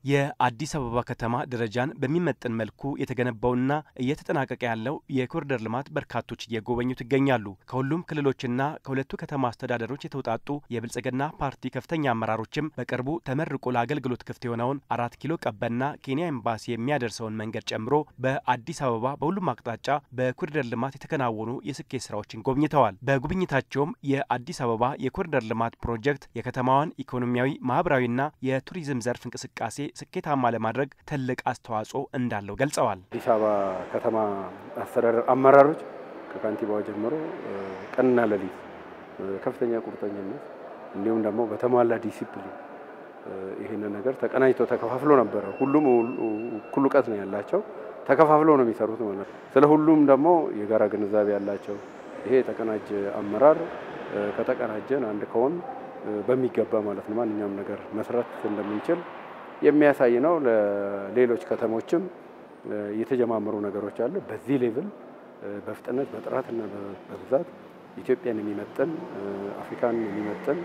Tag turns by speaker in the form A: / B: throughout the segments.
A: የአዲስ አበባ ከተማ ደረጃን በሚመጥን መልኩ የተገነባውና እየተጠናቀቀ ያለው የኮሪደር ልማት በርካቶች እየጎበኙት ይገኛሉ። ከሁሉም ክልሎችና ከሁለቱ ከተማ አስተዳደሮች የተውጣጡ የብልጽግና ፓርቲ ከፍተኛ አመራሮችም በቅርቡ ተመርቆ ለአገልግሎት ክፍት የሆነውን አራት ኪሎ ቀበና ኬንያ ኤምባሲ የሚያደርሰውን መንገድ ጨምሮ በአዲስ አበባ በሁሉም አቅጣጫ በኮሪደር ልማት የተከናወኑ የስኬት ስራዎችን ጎብኝተዋል። በጉብኝታቸውም የአዲስ አበባ የኮሪደር ልማት ፕሮጀክት የከተማዋን ኢኮኖሚያዊ፣ ማህበራዊና የቱሪዝም ዘርፍ እንቅስቃሴ ስኬታማ ለማድረግ ትልቅ አስተዋጽኦ እንዳለው ገልጸዋል።
B: አዲስ አበባ ከተማ አስተዳደር አመራሮች ከካንቲባው ጀምሮ ቀንና ሌሊት ከፍተኛ ቁርጠኝነት እንዲሁም ደግሞ በተሟላ ዲሲፕሊን ይህንን ነገር ተቀናጅቶ ተከፋፍሎ ነበረ። ሁሉም እኩል እውቀት ነው ያላቸው፣ ተከፋፍሎ ነው የሚሰሩት ማለት ነው። ስለ ሁሉም ደግሞ የጋራ ግንዛቤ ያላቸው ይሄ የተቀናጀ አመራር ከተቀናጀን አንድ ከሆን በሚገባ ማለት ነው ማንኛውም ነገር መስራት እንደምንችል የሚያሳይ ነው። ለሌሎች ከተሞችም የተጀማመሩ ነገሮች አሉ። በዚህ ሌቭል በፍጥነት በጥራትና በብዛት ኢትዮጵያን የሚመጥን አፍሪካን የሚመጥን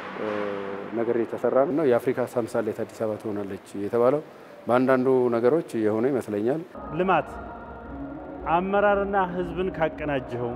B: ነገር የተሰራ ነው። የአፍሪካ ተምሳሌት አዲስ አበባ ትሆናለች የተባለው በአንዳንዱ ነገሮች የሆነ ይመስለኛል።
C: ልማት አመራርና ሕዝብን ካቀናጀኸው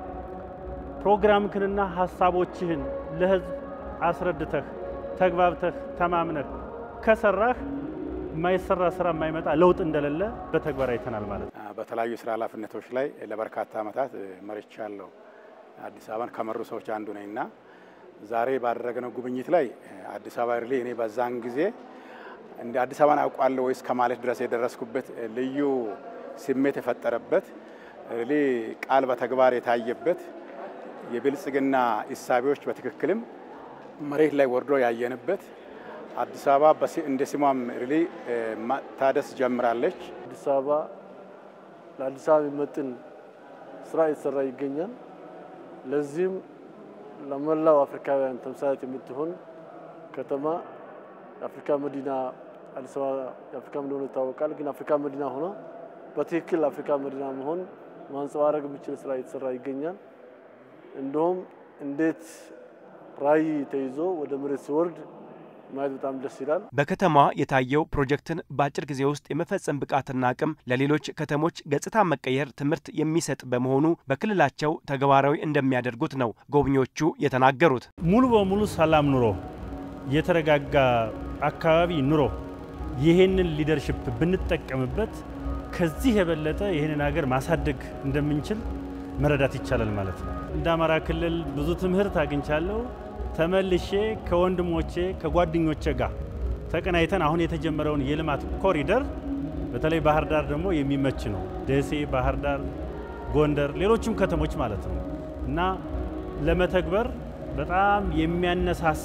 C: ፕሮግራምክንና ሀሳቦችህን ለሕዝብ አስረድተህ ተግባብተህ ተማምነህ ከሰራህ የማይሰራ ስራ የማይመጣ ለውጥ እንደሌለ በተግባር አይተናል ማለት ነው።
D: በተለያዩ የስራ ኃላፊነቶች ላይ ለበርካታ ዓመታት መርቻለሁ። አዲስ አበባን ከመሩ ሰዎች አንዱ ነኝ እና ዛሬ ባደረግነው ጉብኝት ላይ አዲስ አበባ ሪሊ እኔ በዛን ጊዜ እንደ አዲስ አበባን አውቃለሁ ወይስ ከማለት ድረስ የደረስኩበት ልዩ ስሜት የፈጠረበት ሪሊ ቃል በተግባር የታየበት የብልጽግና እሳቤዎች በትክክልም መሬት ላይ ወርዶ ያየንበት አዲስ አበባ እንደ ስሟም ሪሊ ታደስ ጀምራለች።
E: አዲስ አበባ ለአዲስ አበባ የሚመጥን ስራ የተሰራ ይገኛል። ለዚህም ለመላው አፍሪካውያን ተምሳሌት የምትሆን ከተማ የአፍሪካ መዲና አዲስ አበባ የአፍሪካ እንደሆነ ይታወቃል። ግን አፍሪካ መዲና ሆኖ በትክክል አፍሪካ መዲና መሆን ማንጸባረቅ የሚችል ስራ የተሰራ ይገኛል። እንዲሁም እንዴት ራዕይ ተይዞ ወደ መሬት ሲወርድ ማየት በጣም ደስ ይላል።
A: በከተማዋ የታየው ፕሮጀክትን በአጭር ጊዜ ውስጥ የመፈጸም ብቃትና አቅም ለሌሎች ከተሞች ገጽታ መቀየር ትምህርት የሚሰጥ በመሆኑ በክልላቸው ተግባራዊ እንደሚያደርጉት ነው ጎብኚዎቹ የተናገሩት።
C: ሙሉ በሙሉ ሰላም ኑሮ፣ የተረጋጋ አካባቢ ኑሮ ይህንን ሊደርሽፕ ብንጠቀምበት ከዚህ የበለጠ ይህንን ሀገር ማሳደግ እንደምንችል መረዳት ይቻላል ማለት ነው። እንደ አማራ ክልል ብዙ ትምህርት አግኝቻለሁ። ተመልሼ ከወንድሞቼ ከጓደኞቼ ጋር ተቀናይተን አሁን የተጀመረውን የልማት ኮሪደር በተለይ ባህር ዳር ደግሞ የሚመች ነው። ደሴ፣ ባህር ዳር፣ ጎንደር፣ ሌሎችም ከተሞች ማለት ነው እና ለመተግበር በጣም የሚያነሳሳ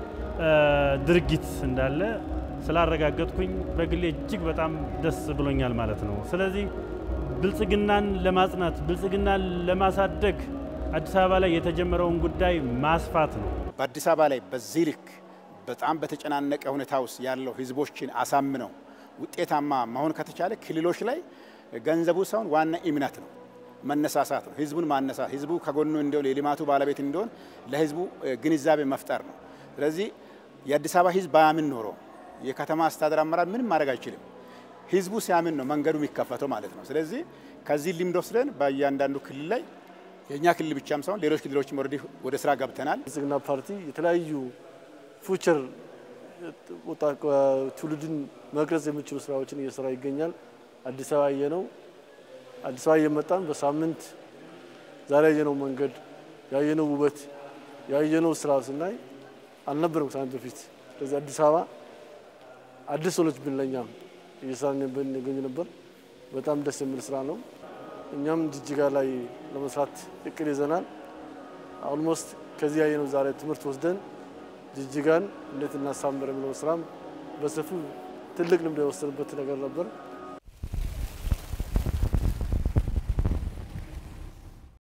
C: ድርጊት እንዳለ ስላረጋገጥኩኝ በግሌ እጅግ በጣም ደስ ብሎኛል ማለት ነው። ስለዚህ ብልጽግናን ለማጽናት ብልጽግናን ለማሳደግ አዲስ አበባ ላይ የተጀመረውን ጉዳይ ማስፋት ነው።
D: በአዲስ አበባ ላይ በዚህ ልክ በጣም በተጨናነቀ ሁኔታ ውስጥ ያለው ህዝቦችን አሳምነው ውጤታማ መሆን ከተቻለ ክልሎች ላይ ገንዘቡ ሳይሆን ዋና እምነት ነው፣ መነሳሳት ነው። ህዝቡን ማነሳት፣ ህዝቡ ከጎኑ እንዲሆን፣ የልማቱ ባለቤት እንዲሆን ለህዝቡ ግንዛቤ መፍጠር ነው። ስለዚህ የአዲስ አበባ ህዝብ ባያምን ኖሮ የከተማ አስተዳደር አመራር ምንም ማድረግ አይችልም። ህዝቡ ሲያምን ነው መንገዱ የሚከፈተው ማለት ነው። ስለዚህ ከዚህ ልምድ ወስደን በእያንዳንዱ ክልል ላይ የእኛ ክልል ብቻም ሳይሆን ሌሎች ክልሎችም ኦልሬዲ ወደ ስራ ገብተናል።
E: ብልጽግና ፓርቲ የተለያዩ ፉቸር ትውልድን መቅረጽ የሚችሉ ስራዎችን እየሰራ ይገኛል። አዲስ አበባ ያየነው አዲስ አበባ እየመጣን በሳምንት ዛሬ ያየነው መንገድ ያየነው ውበት ያየነው ስራ ስናይ አልነበረም ከሳምንት በፊት። ስለዚህ አዲስ አበባ አዲስ ሆነች ብን ለእኛም እየሰራን ብንገኝ ነበር። በጣም ደስ የሚል ስራ ነው። እኛም ጅጅጋ ላይ ለመስራት እቅድ ይዘናል። ኦልሞስት ከዚህ ያየነው ዛሬ ትምህርት ወስደን ጅጅጋን እንዴት እናሳምር የሚለው ስራም በሰፊው ትልቅ ልምድ የወሰንበት ነገር ነበር።